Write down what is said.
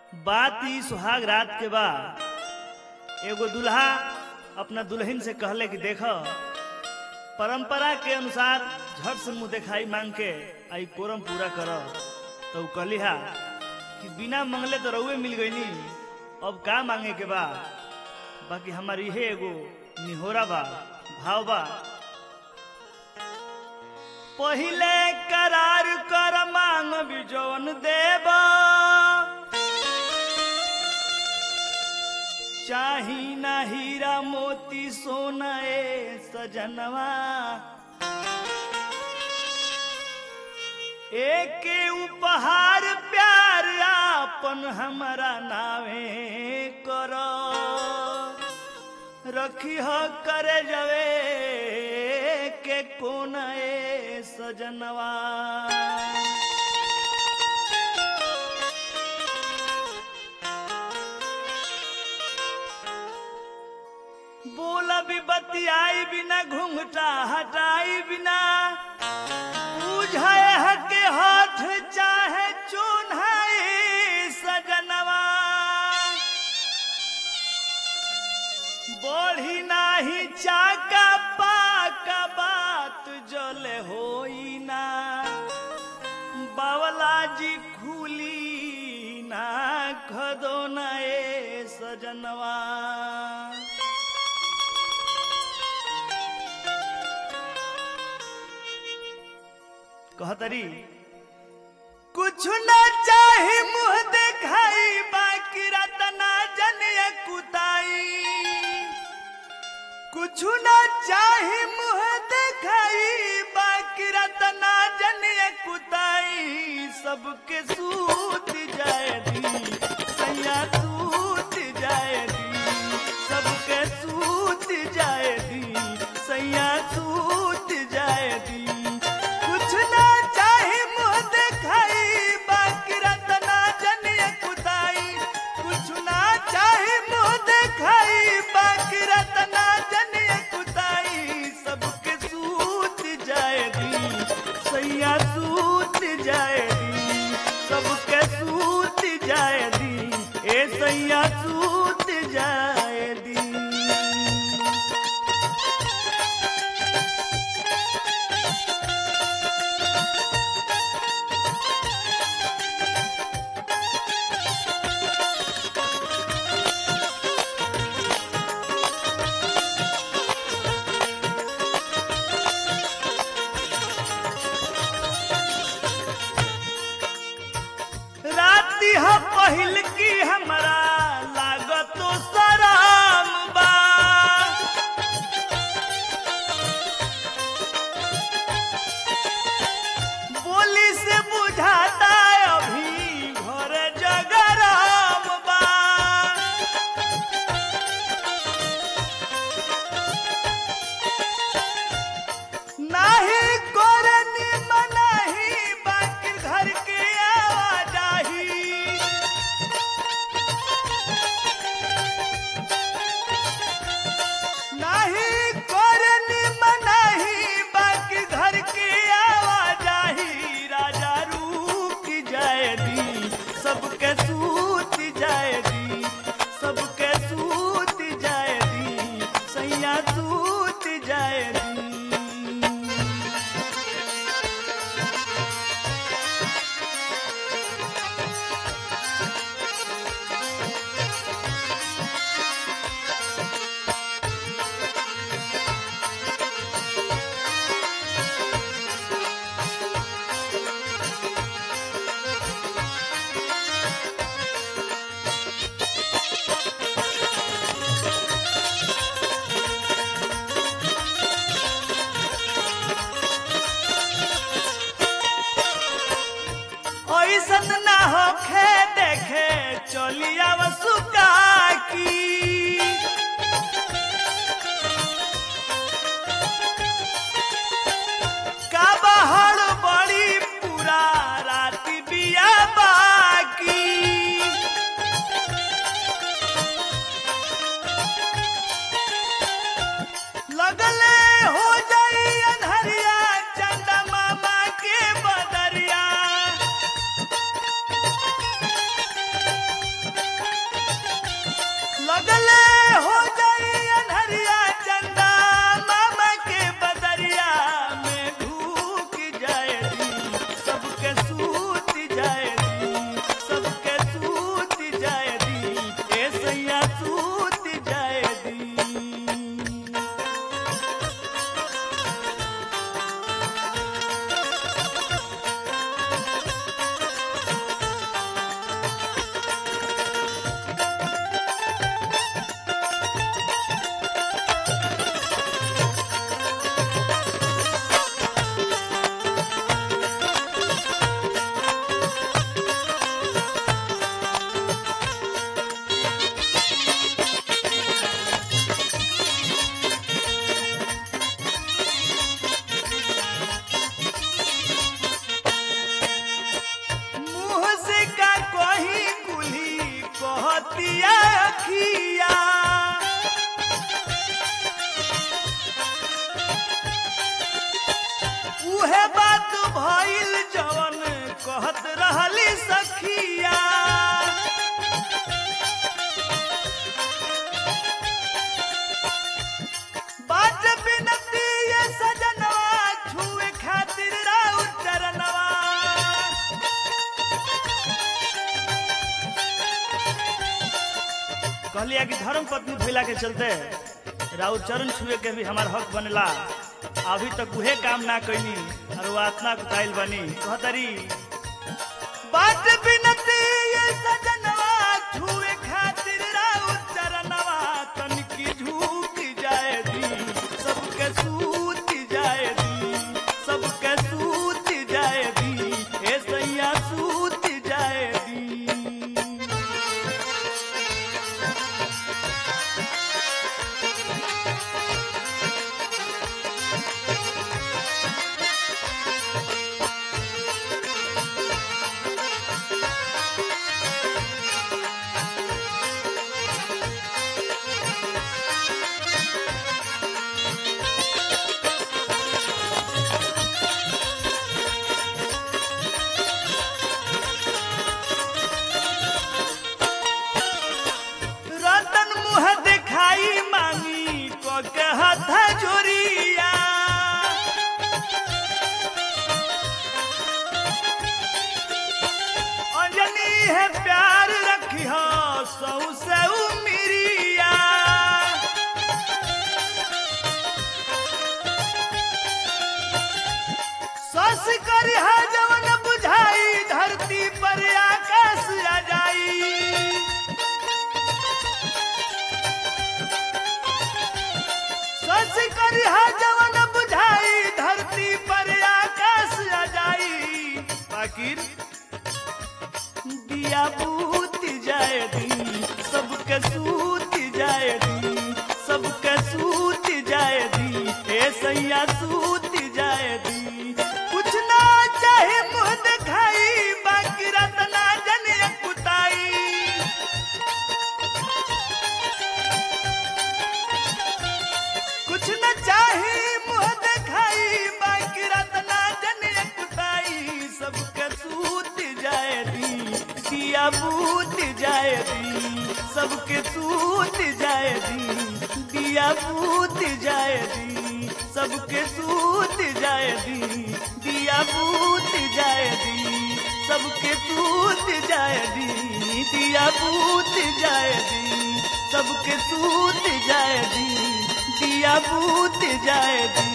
बात ई सुहाग रात के बा एगो दुल्हा अपना दुल्हन से कहले कि देख परंपरा के अनुसार झट से मुंह दिखाई मांग के आई कोरम पूरा कर तो उ कहली हा कि बिना मंगले तो रउए मिल गईनी अब का मांगे के बा बाकी हमार इहे एगो निहोरा बा भाव बा पहिले करार कर मांग भी जौन देबा चाही ना हीरा मोती सोना ए सजनवा एक उपहार प्यार आपन हमारा नावे कर रखी हो करे जवे के कोन ए सजनवा बोला भी बतियाई बिना घूंघटा हटाई बिना बुझाए हके हाथ चाहे चुन्हाई सजनवा बढ़ी नाही चाका पाका बात जले होई ना बावला जी खुली ना खदो ना ए सजनवा कहतरी कुछ न चाहे मुंह दिखाई बाकी रतना जनिए कुताई कुछ न चाहे मुंह दिखाई बाकी रतना जनिए कुताई सबके सूत जाए दी सैया सूत जाए दी सबके सूत जाए दी सैया सूत जाए दी कुछ ना चाहे मुंह दिखाई बाकी रतना जनिए कुदाई कुछ ना चाहे मुंह दिखाई बाकी रतना जनिए कुदाई सबके सूत जाए दी सैया सूत जाए दी सबके सूत जाए दी ए सैया सूत जाए दी राती ह पहिल की हमरा लागतो सराम बा बोली से बुझाता अभी घर जगराम बा नाही करनी मनाही बाकी घर के आवाजाही कहतिया अखिया उहे बात भइल जवन कहत रहली सखिया बात बिनती ये सजनवा छुए खातिर राउ चरणवा कहलिया कि धर्म पत्नी भइला के चलते राउ चरण छुए के भी हमार हक बनेला अभी तक उहे काम ना कैनी और वो आत्मा कुताइल बनी कहतरी बात बिनती ये सजनवा छुए खातिर राउ चरणवा तनिकी झूक जाए दी सबके सूत जाए दी सबके सूत जाए दी ए सैया सूत जाए दी रतन मुह दिखाई मांगी को के हाथ जोरिया अंजनी है प्यार रखी हो सौ से उमिरिया सस करी है जवन बुझाई धरती पर आकाश आ जाई सस करी है जवन बुझाई धरती पर आकाश आ जाई फकीर दिया बूत जाए दी सबके सूत जाए दी सबके सूत जाए दी ए सैया सूत जाए दी कुछ ना चाहे मुंह दिखाई बाकी रतना जन कुताई कुछ न चाही मुंह दिखाई बाकी रतना जन कुताई सबके सूत जाए दी दिया बूत जाए दी सबके सूत जाए दी दिया बूत जाए दी सबके सूत जाए दी दिया बूत जाए दी सबके सूत जाए दी दिया बूत जाए दी सबके सूत जाए दी दिया बूत जाए दी